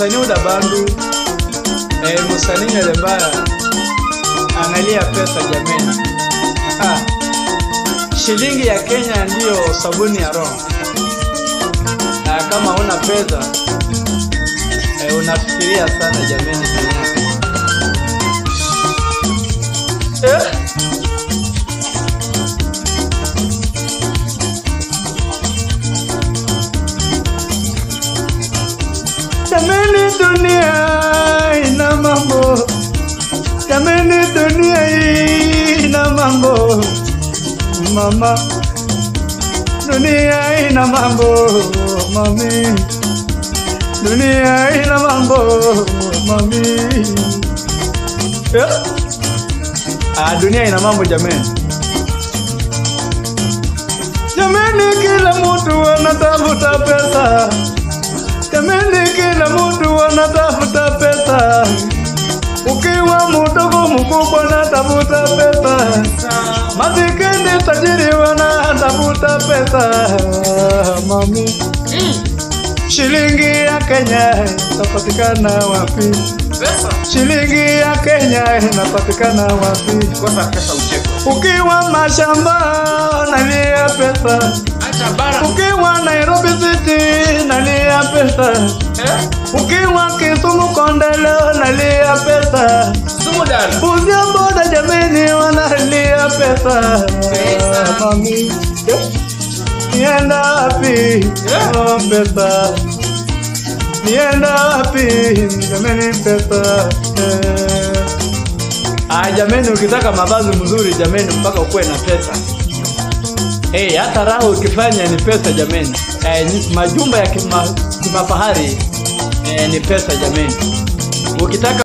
musani uda bandu eh, musani nyelembaya analia pesa jameni ah. shilingi ya Kenya ndiyo sabuni ya roho ah, kama una pesa eh, unafikiria sana jameni duniani eh? Jameni dunia ina mambo, jameni dunia ina mambo, mama, dunia ina mambo, mami, dunia ina mambo, mami. Eh? Ah, dunia ina mambo jameni. Jameni, kila mtu anatafuta pesa. Jameni, kila mtu anatafuta pesa. Ukiwa mdogo mkubwa natafuta pesa, masikini tajiri wanatafuta pesa. Mami, shilingi ya Kenya inapatikana wapi? Pesa. Shilingi ya Kenya inapatikana wapi? Kosa pesa ucheko. Ukiwa mashamba nalia pesa, Acha bara. ukiwa Nairobi City nalia pesa. Eh? Ukiwa Kisumu Kondelo nalia pesa, Sumu dala. Busia boda jameni wanalia pesa. Pesa. Mami, nienda wapi? Oh, pesa. Nienda wapi? Jameni pesa. Eh. Ah, jameni ukitaka mavazi mzuri jameni mpaka ukuwe na pesa. Eh, hata raha ukifanya ni pesa jameni. Eh, ni- majumba ya kima, kimafahari eh, ni pesa jameni. Ukitaka